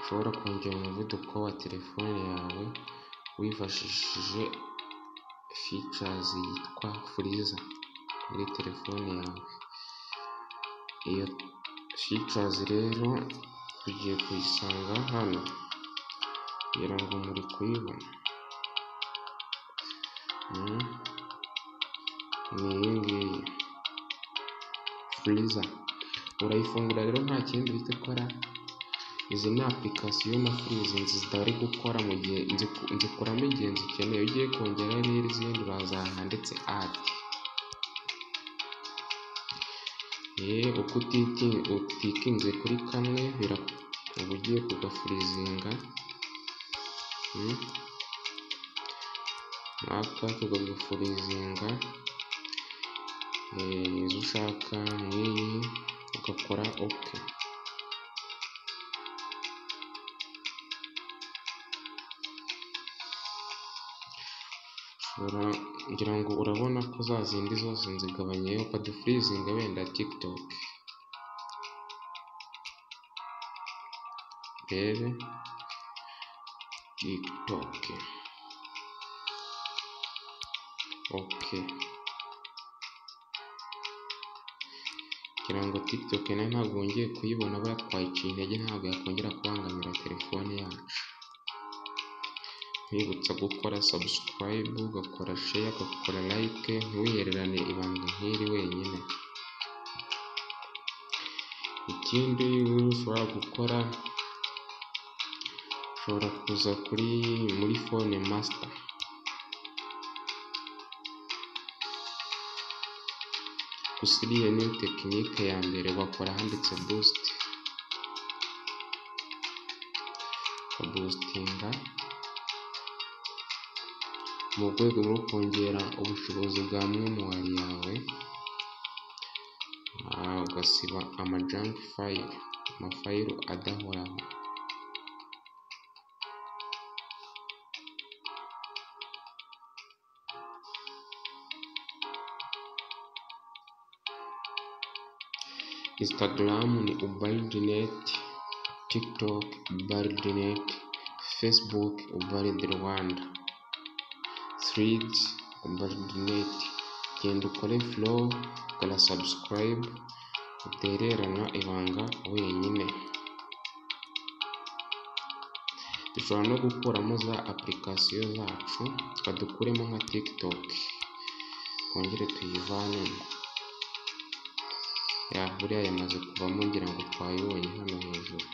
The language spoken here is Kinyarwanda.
ushobora kongera umuvuduko wa telefone yawe wifashishije features yitwa furiza muri telefone yawe, iyo features rero tugiye kuyisanga hano ngira ngo muri kuyibona, ni iyi ngiyi furiza, urayifungura rero nta kindi uhita ukora, izi ni application na furiza zitari gukora mu gihe nzikuramo igihe nzikeneye, iyo ugiye kongeraho rero izindi uraza ahantu handitse add, uko utikinze kuri kamwe uba ugiye kugafurizinga, aka ukagafurizinga izo ushaka nk'iyi ugakora ok. Ngira ngo urabona ko za zindi zose nzigabanyijeho ukadufurizinga wenda TikTok, urebe TikTok ok, ngira ngo TikTok nayo ntabwo wongeye kuyibona aba yatwaye iciye intege ntabwo yakongera kubangamira telefone yacu, nkwibutsa gukora subscribe, ugakora share, ugakora like, ntiwihererane ibanga nk'iri wenyine, ikindi ushobora gukora ushobora kuza kuri muri phone master gusa iriya ni tekinike ya mbere bakora ahanditse boost ukabusitinga mu rwego rwo kongera ubushobozi bwa memori yawe, ugasiba amajunk file amafayilo adahoraho. Instagram ni ubaridinet, TikTok ubaridinet, Facebook ubaridi Rwanda, Threads ubaridinet. Genda ukore flow, ukora subscribe, utererana ibanga wenyine. Dushobora no gukuramo za application zacu, twadukuremo nka TikTok, twongere tuyivanemo. Yahuriye yamaze kuvamo ngira ngo twayibonye hano hejuru.